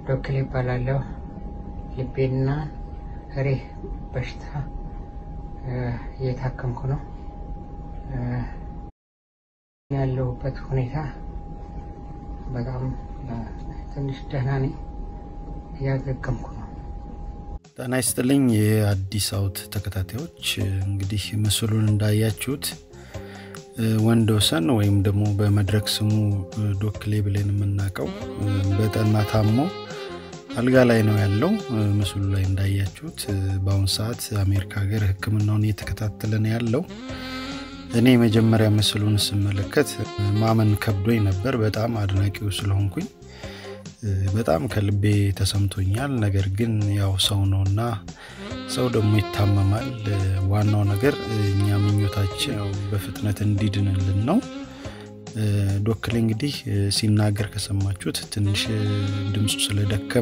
ዶክል ይባላለሁ። ልቤና ሪህ በሽታ እየታከምኩ ነው። ያለሁበት ሁኔታ በጣም ትንሽ ደህና ነኝ፣ እያገገምኩ ነው። ጤና ይስጥልኝ የአዲስ አውት ተከታታዮች፣ እንግዲህ ምስሉን እንዳያችሁት ወንዶሰን ወይም ደግሞ በመድረክ ስሙ ዶክሌ ብለን የምናውቀው በጠና ታሞ አልጋ ላይ ነው ያለው። ምስሉ ላይ እንዳያችሁት በአሁኑ ሰዓት አሜሪካ ሀገር ሕክምናውን እየተከታተለ ነው ያለው። እኔ የመጀመሪያ ምስሉን ስመለከት ማመን ከብዶኝ ነበር፣ በጣም አድናቂው ስለሆንኩኝ በጣም ከልቤ ተሰምቶኛል። ነገር ግን ያው ሰው ነውና ሰው ደግሞ ይታመማል። ዋናው ነገር እኛ ምኞታችን ያው በፍጥነት እንዲድንልን ነው። ዶክሌ እንግዲህ ሲናገር ከሰማችሁት ትንሽ ድምፁ ስለደከመ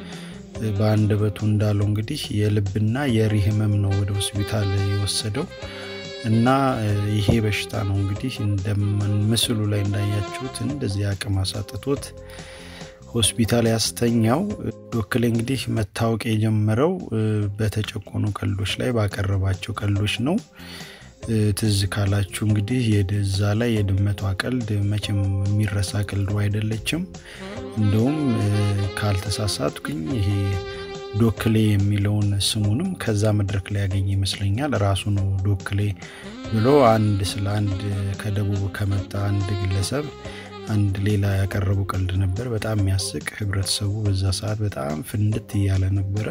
በአንደበቱ እንዳለው እንግዲህ የልብና የሪህ ህመም ነው ወደ ሆስፒታል የወሰደው እና ይሄ በሽታ ነው እንግዲህ ምስሉ ላይ እንዳያችሁት እንደዚህ አቅም አሳጥቶት ሆስፒታል ያስተኛው። ዶክሌ እንግዲህ መታወቅ የጀመረው በተጨቆኑ ቀልዶች ላይ ባቀረባቸው ቀልዶች ነው። ትዝ ካላችሁ እንግዲህ የዛ ላይ የድመቷ ቀልድ መቼም የሚረሳ ቀልዱ አይደለችም። እንደውም ካልተሳሳትኩኝ ይሄ ዶክሌ የሚለውን ስሙንም ከዛ መድረክ ላይ ያገኘ ይመስለኛል። ራሱ ነው ዶክሌ ብሎ አንድ ስለ አንድ ከደቡብ ከመጣ አንድ ግለሰብ አንድ ሌላ ያቀረቡ ቀልድ ነበር። በጣም የሚያስቅ ህብረተሰቡ በዛ ሰዓት በጣም ፍንድት እያለ ነበረ።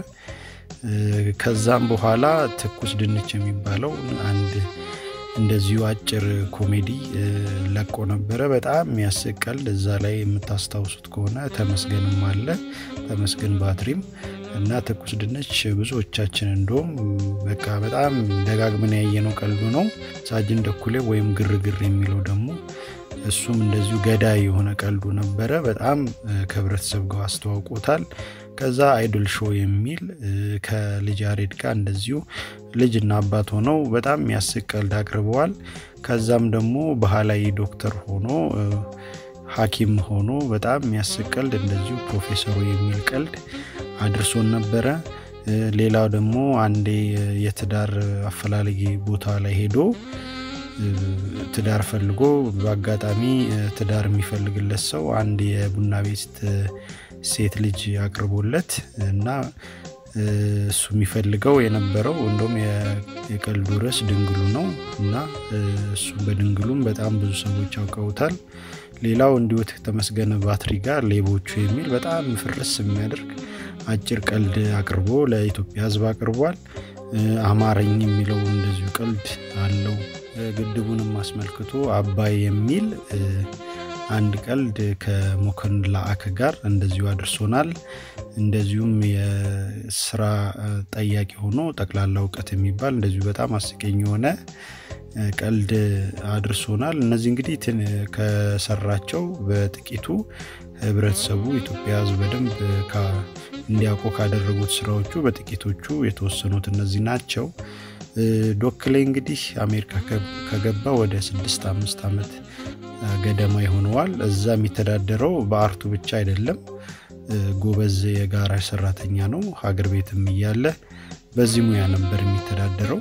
ከዛም በኋላ ትኩስ ድንች የሚባለው አንድ እንደዚሁ አጭር ኮሜዲ ለቆ ነበረ። በጣም የሚያስቅ ቀልድ እዛ ላይ የምታስታውሱት ከሆነ ተመስገንም አለ ተመስገን ባትሪም እና ትኩስ ድንች ብዙዎቻችን እንደውም በቃ በጣም ደጋግመን ያየነው ቀልዱ ነው። ሳጅን ደኩሌ ወይም ግርግር የሚለው ደግሞ እሱም እንደዚሁ ገዳይ የሆነ ቀልዱ ነበረ። በጣም ከህብረተሰብ ጋር አስተዋውቆታል። ከዛ አይዶል ሾው የሚል ከልጅ ያሬድ ጋር እንደዚሁ ልጅና አባት ሆነው በጣም የሚያስቅ ቀልድ አቅርበዋል። ከዛም ደግሞ ባህላዊ ዶክተር ሆኖ ሐኪም ሆኖ በጣም የሚያስቅ ቀልድ እንደዚሁ ፕሮፌሰሩ የሚል ቀልድ አድርሶን ነበረ። ሌላው ደግሞ አንዴ የትዳር አፈላላጊ ቦታ ላይ ሄዶ ትዳር ፈልጎ በአጋጣሚ ትዳር የሚፈልግለት ሰው አንድ የቡና ቤት ሴት ልጅ አቅርቦለት እና እሱ የሚፈልገው የነበረው እንደውም የቀልዱ ርዕስ ድንግሉ ነው እና እሱ በድንግሉም በጣም ብዙ ሰዎች ያውቀውታል። ሌላው እንዲሁ ተመስገን ባትሪ ጋር ሌቦቹ የሚል በጣም ፍርስ የሚያደርግ አጭር ቀልድ አቅርቦ ለኢትዮጵያ ሕዝብ አቅርቧል። አማረኝ የሚለው እንደዚሁ ቀልድ አለው። ግድቡንም አስመልክቶ አባይ የሚል አንድ ቀልድ ከሞከን ለአከ ጋር እንደዚሁ አድርሶናል። እንደዚሁም የስራ ጠያቂ ሆኖ ጠቅላላ እውቀት የሚባል እንደዚሁ በጣም አስቀኝ የሆነ ቀልድ አድርሶናል። እነዚህ እንግዲህ ከሰራቸው በጥቂቱ ህብረተሰቡ ኢትዮጵያ ህዝብ በደንብ እንዲያውቁ ካደረጉት ስራዎቹ በጥቂቶቹ የተወሰኑት እነዚህ ናቸው። ዶክሌ እንግዲህ አሜሪካ ከገባ ወደ ስድስት አምስት ዓመት ገደማ ይሆነዋል። እዛ የሚተዳደረው በአርቱ ብቻ አይደለም፣ ጎበዝ የጋራዥ ሰራተኛ ነው። ሀገር ቤትም እያለ በዚህ ሙያ ነበር የሚተዳደረው።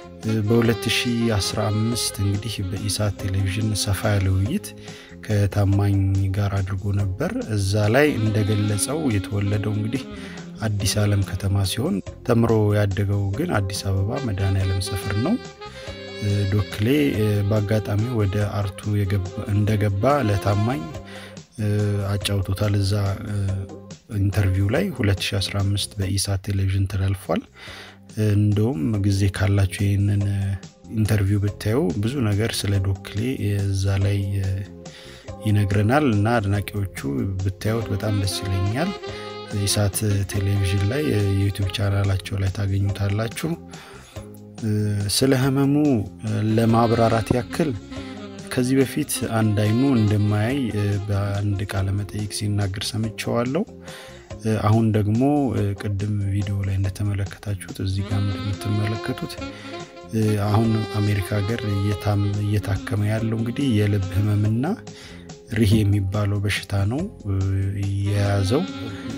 በ2015 እንግዲህ በኢሳት ቴሌቪዥን ሰፋ ያለ ውይይት ከታማኝ ጋር አድርጎ ነበር። እዛ ላይ እንደገለጸው የተወለደው እንግዲህ አዲስ ዓለም ከተማ ሲሆን ተምሮ ያደገው ግን አዲስ አበባ መድኃኔዓለም ሰፈር ነው። ዶክሌ በአጋጣሚ ወደ አርቱ እንደገባ ለታማኝ አጫውቶታል። እዛ ኢንተርቪው ላይ 2015 በኢሳት ቴሌቪዥን ተላልፏል። እንደውም ጊዜ ካላችሁ ይህንን ኢንተርቪው ብታዩ ብዙ ነገር ስለ ዶክሌ እዛ ላይ ይነግረናል እና አድናቂዎቹ ብታዩት በጣም ደስ ይለኛል። ኢሳት ቴሌቪዥን ላይ የዩቲዩብ ቻናላቸው ላይ ታገኙታላችሁ። ስለ ህመሙ ለማብራራት ያክል ከዚህ በፊት አንድ አይኑ እንደማያይ በአንድ ቃለ መጠይቅ ሲናገር ሰምቸዋለሁ። አሁን ደግሞ ቅድም ቪዲዮ ላይ እንደተመለከታችሁት እዚህ ጋር እንደምትመለከቱት አሁን አሜሪካ ሀገር እየታከመ ያለው እንግዲህ የልብ ህመምና ሪህ የሚባለው በሽታ ነው የያዘው።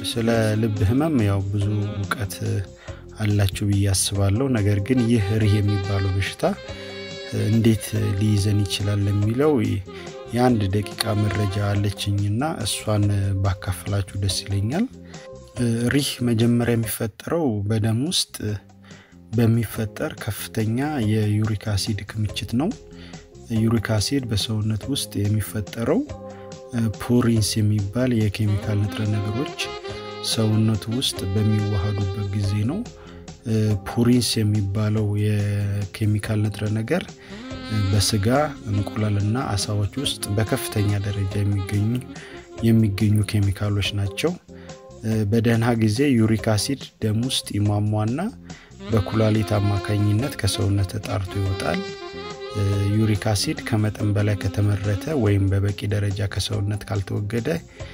ስለ ልብ ህመም ያው ብዙ እውቀት አላችሁ ብዬ አስባለሁ። ነገር ግን ይህ ሪህ የሚባለው በሽታ እንዴት ሊይዘን ይችላል ለሚለው የአንድ ደቂቃ መረጃ አለችኝና እሷን ባካፍላችሁ ደስ ይለኛል። ሪህ መጀመሪያ የሚፈጠረው በደም ውስጥ በሚፈጠር ከፍተኛ የዩሪክ አሲድ ክምችት ነው። ዩሪክ አሲድ በሰውነት ውስጥ የሚፈጠረው ፑሪንስ የሚባል የኬሚካል ንጥረ ነገሮች ሰውነቱ ውስጥ በሚዋሃዱበት ጊዜ ነው። ፑሪንስ የሚባለው የኬሚካል ንጥረ ነገር በስጋ እንቁላልና አሳዎች ውስጥ በከፍተኛ ደረጃ የሚገኙ የሚገኙ ኬሚካሎች ናቸው። በደህና ጊዜ ዩሪክ አሲድ ደም ውስጥ ይሟሟና በኩላሊት አማካኝነት ከሰውነት ተጣርቶ ይወጣል። ዩሪክ አሲድ ከመጠን በላይ ከተመረተ ወይም በበቂ ደረጃ ከሰውነት ካልተወገደ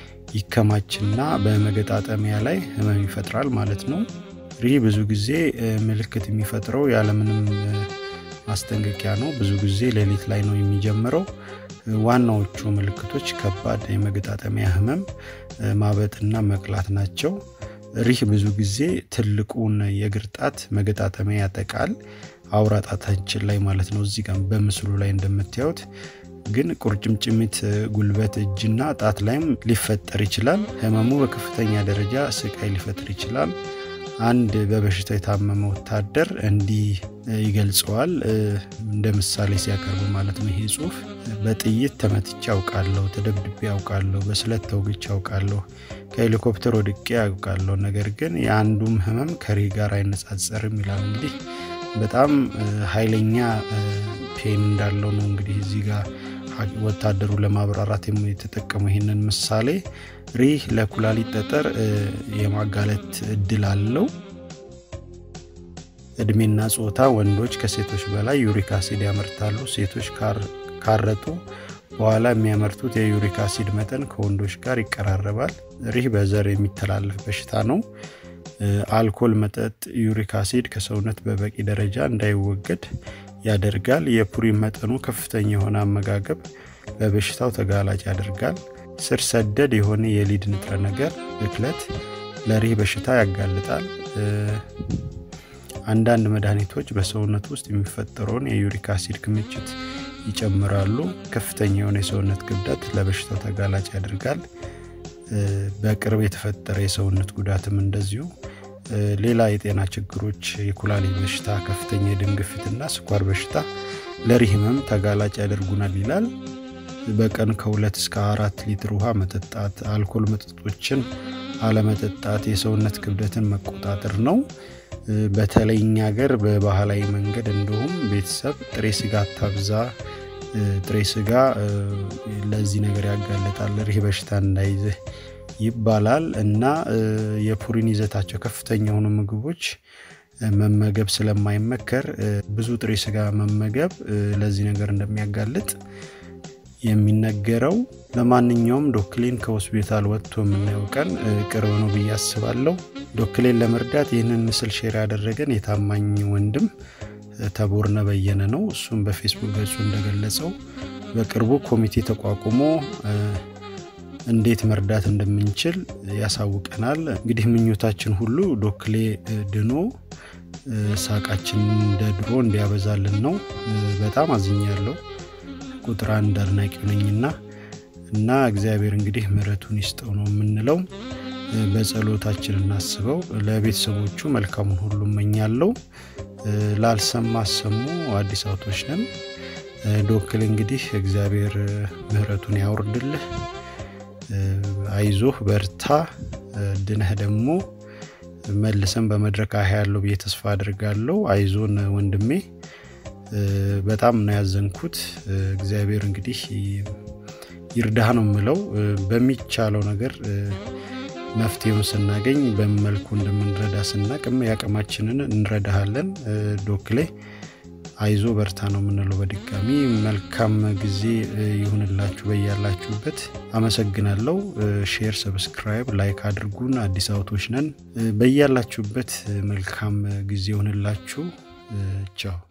ይከማችና በመገጣጠሚያ ላይ ህመም ይፈጥራል ማለት ነው። ሪህ ብዙ ጊዜ ምልክት የሚፈጥረው ያለምንም ማስጠንቀቂያ ነው። ብዙ ጊዜ ሌሊት ላይ ነው የሚጀምረው። ዋናዎቹ ምልክቶች ከባድ የመገጣጠሚያ ህመም፣ ማበጥና መቅላት ናቸው። ሪህ ብዙ ጊዜ ትልቁን የእግር ጣት መገጣጠሚያ ያጠቃል። አውራ ጣታችን ላይ ማለት ነው። እዚህ ጋር በምስሉ ላይ እንደምታዩት ግን ቁርጭምጭሚት፣ ጉልበት፣ እጅና ጣት ላይም ሊፈጠር ይችላል። ህመሙ በከፍተኛ ደረጃ ስቃይ ሊፈጥር ይችላል። አንድ በበሽታ የታመመ ወታደር እንዲህ ይገልጸዋል፣ እንደ ምሳሌ ሲያቀርቡ ማለት ነው። ይሄ ጽሁፍ በጥይት ተመትቼ አውቃለሁ፣ ተደብድቤ አውቃለሁ፣ በስለት ተውግቼ አውቃለሁ፣ ከሄሊኮፕተር ወድቄ አውቃለሁ፣ ነገር ግን የአንዱም ህመም ከሪህ ጋር አይነጻጸርም ይላል። እንግዲህ በጣም ኃይለኛ ፔን እንዳለው ነው እንግዲህ እዚህ ጋር ወታደሩ ለማብራራት የተጠቀመው ይህንን ምሳሌ። ሪህ ለኩላሊት ጠጠር የማጋለጥ እድል አለው። እድሜና ጾታ ወንዶች ከሴቶች በላይ ዩሪክ አሲድ ያመርታሉ። ሴቶች ካረጡ በኋላ የሚያመርቱት የዩሪክ አሲድ መጠን ከወንዶች ጋር ይቀራረባል። ሪህ በዘር የሚተላለፍ በሽታ ነው። አልኮል መጠጥ ዩሪክ አሲድ ከሰውነት በበቂ ደረጃ እንዳይወገድ ያደርጋል። የፑሪን መጠኑ ከፍተኛ የሆነ አመጋገብ ለበሽታው ተጋላጭ ያደርጋል። ስር ሰደድ የሆነ የሊድ ንጥረ ነገር ብክለት ለሪህ በሽታ ያጋልጣል። አንዳንድ መድኃኒቶች በሰውነት ውስጥ የሚፈጠረውን የዩሪክ አሲድ ክምችት ይጨምራሉ። ከፍተኛ የሆነ የሰውነት ክብደት ለበሽታው ተጋላጭ ያደርጋል። በቅርብ የተፈጠረ የሰውነት ጉዳትም እንደዚሁ። ሌላ የጤና ችግሮች የኩላሊት በሽታ፣ ከፍተኛ የደም ግፊትና ስኳር በሽታ ለሪህ ህመም ተጋላጭ ያደርጉናል ይላል። በቀን ከሁለት እስከ አራት ሊትር ውሃ መጠጣት፣ አልኮል መጠጦችን አለመጠጣት የሰውነት ክብደትን መቆጣጠር ነው። በተለይ እኛ ሀገር በባህላዊ መንገድ እንዲሁም ቤተሰብ ጥሬ ስጋ አታብዛ፣ ጥሬ ስጋ ለዚህ ነገር ያጋልጣል፣ ሪህ በሽታ እንዳይዝህ ይባላል እና የፑሪን ይዘታቸው ከፍተኛ የሆኑ ምግቦች መመገብ ስለማይመከር ብዙ ጥሬ ስጋ መመገብ ለዚህ ነገር እንደሚያጋልጥ የሚነገረው። ለማንኛውም ዶክሌን ከሆስፒታል ወጥቶ የምናየው ቀን ቅርብ ነው ብዬ አስባለሁ። ዶክሌን ለመርዳት ይህንን ምስል ሼር ያደረገን የታማኝ ወንድም ተቦርነ በየነ ነው። እሱም በፌስቡክ ገጹ እንደገለጸው በቅርቡ ኮሚቴ ተቋቁሞ እንዴት መርዳት እንደምንችል ያሳውቀናል። እንግዲህ ምኞታችን ሁሉ ዶክሌ ድኖ ሳቃችን እንደ ድሮ እንዲያበዛልን ነው። በጣም አዝኛለሁ። ቁጥር አንድ አድናቂው ነኝና እና እግዚአብሔር እንግዲህ ምሕረቱን ይስጠው ነው የምንለው። በጸሎታችን እናስበው። ለቤተሰቦቹ መልካሙን ሁሉ እመኛለሁ። ላልሰማ አሰሙ አዲስ አውቶች ነን። ዶክል እንግዲህ እግዚአብሔር ምሕረቱን ያውርድልህ። አይዞህ በርታ። ድነህ ደግሞ መልሰን በመድረክ አህ ያለው ብዬ ተስፋ አድርጋለሁ። አይዞን ወንድሜ። በጣም ነው ያዘንኩት። እግዚአብሔር እንግዲህ ይርዳህ ነው የምለው። በሚቻለው ነገር መፍትሄውን ስናገኝ በመልኩ እንደምንረዳ ስናቅም ያቅማችንን እንረዳሃለን። ዶክሌ አይዞ በርታ ነው የምንለው። በድጋሚ መልካም ጊዜ ይሁንላችሁ በያላችሁበት። አመሰግናለሁ። ሼር፣ ሰብስክራይብ፣ ላይክ አድርጉን። አዲስ አውቶች ነን። በያላችሁበት መልካም ጊዜ ይሁንላችሁ። ቻው